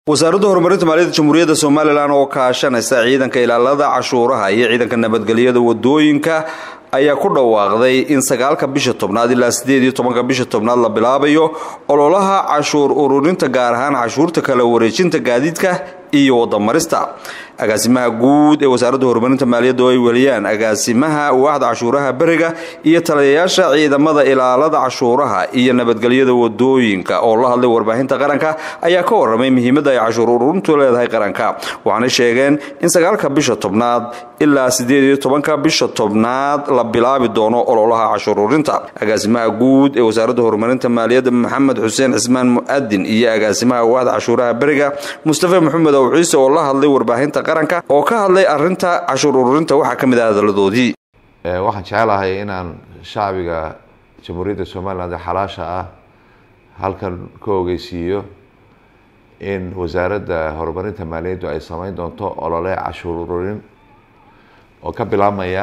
wasaaradda horumarinta maaliyadda jamhuuriyadda somalilan oo kaashanaysa ciidanka ilaalada cashuuraha iyo ciidanka nabadgelyada wadooyinka ayaa ku dhawaaqday in sagaalka bisha tobnaad ilaa sideed iyo tobanka bisha tobnaad la bilaabayo ololaha cashuur ururinta gaar ahaan cashuurta kala wareejinta gaadiidka iyo wadamarista agaasimaha guud ee wasaaradda horumarinta maaliyadda oo ay weliyaan agaasimaha waaxda cashuuraha beriga iyo taliyayaasha ciidamada ilaalada cashuuraha iyo nabadgelyada wadooyinka oo la hadlay warbaahinta qaranka ayaa ka waramay muhiimadda ay cashuur ururintu leedahay qaranka waxaanay sheegeen in sagaalka bisha tobnaad ilaa sideed iyo tobanka bisha tobnaad la bilaabi doono ololaha cashuur ururinta agaasimaha guud ee wasaaradda horumarinta maaliyadda maxamed xuseen cismaan mu-adin iyo agaasimaha waaxda cashuuraha beriga mustafa maxamed ow ciise oo la hadlay warbaahinta qaranka oo ka hadlay arinta cashuur ururinta waxaa ka mid ah hadaladoodii waxaan jecelahay inaan shacbiga jamhuuriyadda somaliland ee xalaasha ah halkan ka ogeysiiyo in wasaaradda horumarinta maaliyaddu ay sameyn doonto olole cashuur ururin oo ka bilaabmaya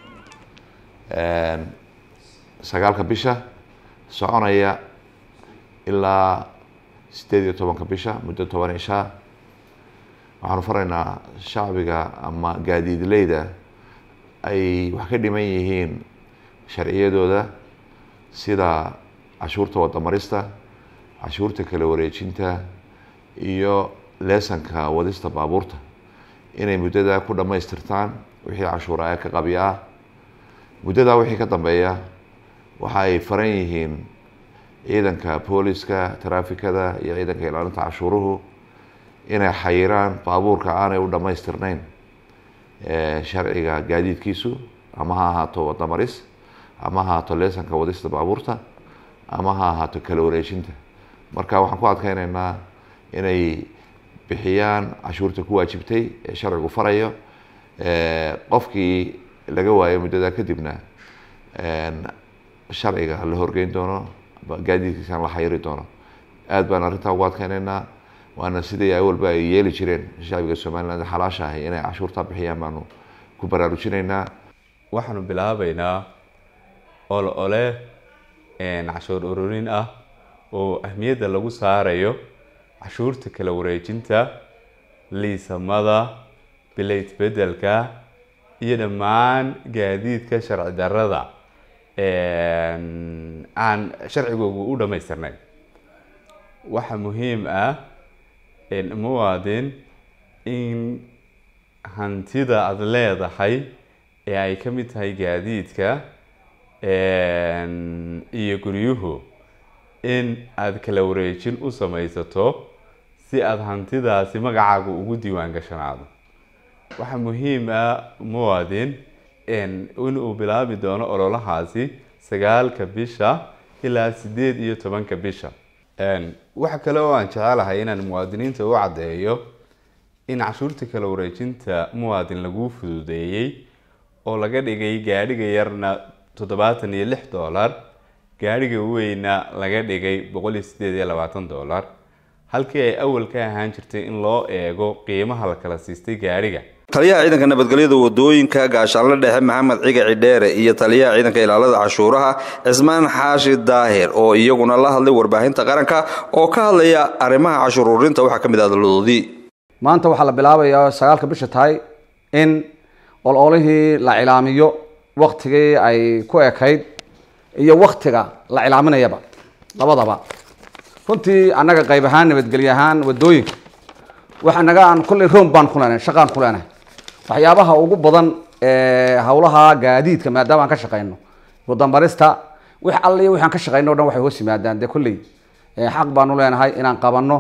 sagaalka bisha soconaya ilaa sideed iyo tobanka bisha muddo toban ishaa waxaanu faraynaa shacbiga ama gaadiidleyda ay wax ka dhiman yihiin sharciyadooda sida cashuurta wadamarista cashuurta kala wareejinta iyo leesanka wadista baabuurta inay muddadaa ku dhammaystirtaan wixii cashuura ee ka qabya ah muddadaa wixii ka dambeeya waxa ay faran yihiin ciidanka booliska taraafikada iyo ciidanka ilaalinta cashuuruhu inay xayiraan baabuurka aanay u dhammaystirnayn sharciga gaadiidkiisu ama ha ahaato wadamaris ama ha ahaato leesanka wadista baabuurta ama ha ahaato kala wareejinta marka waxaan ku adkeyneynaa inay bixiyaan cashuurta ku waajibtay ee sharcigu farayo qofkii laga waayo muddadaa kadibna sharciga la horgeyn doono gaadiidkiisana la xayiri doono aada baan arrintaa ugu adkeyneynaa waana sidai awalba ay yeeli jireen shacbiga somaliland xalaasha ahay inay cashuurtaa bixiyaan baanu ku baraarujinaynaa waxaanu bilaabeynaa ole ole cashuur ururin ah oo ahmiyadda lagu saarayo cashuurta kala wareejinta liisamada bilayt bedelka iyo dhammaan gaadiidka sharci darada aan sharcigoogu u dhammaystirnayn waxaa muhiim ah muwaadin in hantida aada leedahay ee ay ka mid tahay gaadiidka iyo guryuhu in aada kala wareejin u samaysato si aada hantidaasi magacaaga ugu diiwaan gashanaado waxaa muhiim ah muwaadin inuu bilaabi doono ololahaasi sagaalka bisha ilaa sideed iyo tobanka bisha waxa kale oo aan jecelahay inaan muwaadiniinta u caddeeyo in cashuurta kala wareejinta muwaadin laguu fududeeyey oo laga dhigay gaadhiga yarna toddobaatan iyo lix dollar gaadhiga weyna laga dhigay boqol iyo sideed iyo labaatan dollar halkii ay awal ka ahaan jirtay in loo eego qiimaha la kala siistay gaadhiga taliyaha ciidanka nabadgelyada wadooyinka gaashaanle dhexe maxamed ciga cidheere iyo taliyaha ciidanka ilaalada cashuuraha cismaan xaashi daahir oo iyaguna la hadlay warbaahinta qaranka oo ka hadlaya arrimaha cashuur ururinta waxaa ka mid ah hadaladoodii maanta waxaa la bilaabayaa sagaalka bisha tahay in ololihii la cilaamiyo waktigii ay ku ekayd iyo waktiga la cilaaminayaba labadaba runtii annaga qayb ahaan nabadgelye ahaan wadooyinka waxa naga aan kolley room baan ku leenahay shaqaan ku leenahay waxyaabaha ugu badan hawlaha gaadiidka maadaama aan ka shaqeyno wadamarista wix alle iyo wixaan ka shaqeyno o dhan waxay hoos yimaadaan dee kolley xaq baanu leenahay inaan qabanno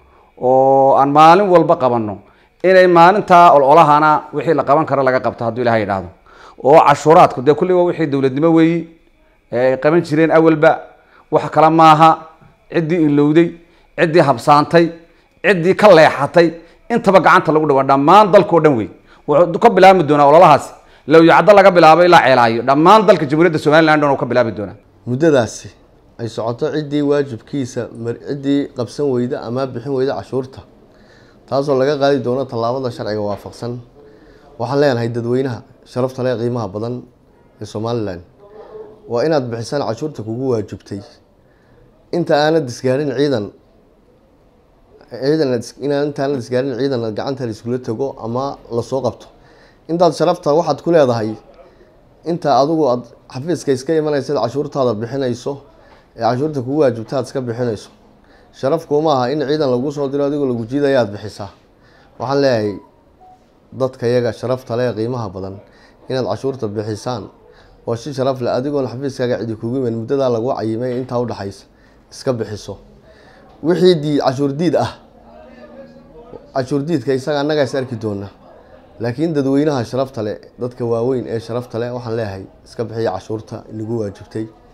oo aan maalin walba qabanno inay maalintaa ololahana wixii la qaban karo laga qabto hadduu ilaha yidhaahdo oo cashuuraadku dee kolley waa wixii dowladnimo weeyi ay qaban jireen awalba wax kale maaha ciddii ilowday ciddii habsaantay ciddii ka leexatay intaba gacanta lagu dhawa dhammaan dalkao dhan wey wuxuu ka bilaabmi doonaa ololahaasi lowyacdo laga bilaabo ilaa ceelaayo dhammaan dalka jamhuuriyadda somaliland dhan uu ka bilaabi doonaa muddadaasi ay socoto ciddii waajibkiisa ciddii qabsan weyda ama bixin weyda cashuurta taasoo laga qaadi doono tallaabada sharciga waafaqsan waxaan leenahay dadweynaha sharafta le qiimaha badan ee somalilan waa inaad bixisaan cashuurta kugu waajibtay inta aanad isgaarin ciidan ciidan aad is- inaan intaanad isgaarin ciidan aad gacanta la iskula tago ama lasoo qabto intaad sharafta waxaad ku leedahay inta adigu aad xafiiska iska imanaysa cashuurtaada bixinayso ee cashuurta kugu waajibta aad iska bixinayso sharaf kuma aha in ciidan lagu soo diro adigoo lagu jiidaya aad bixisaa waxaan leeyahay dadka yaga sharafta leh qiimaha badan inaad cashuurta bixisaan oo si sharaf leh adigoon xafiiskaaga cidi kugu iman muddadaa lagu cayimay intaa udhexaysa iska bixiso wixii diid cashuur diid ah cashuur diidka isaga annagaa is arki doona laakiin dadweynaha sharafta leh dadka waaweyn ee sharafta leh waxaan leeyahay iska bixiya cashuurta inagu waajibtay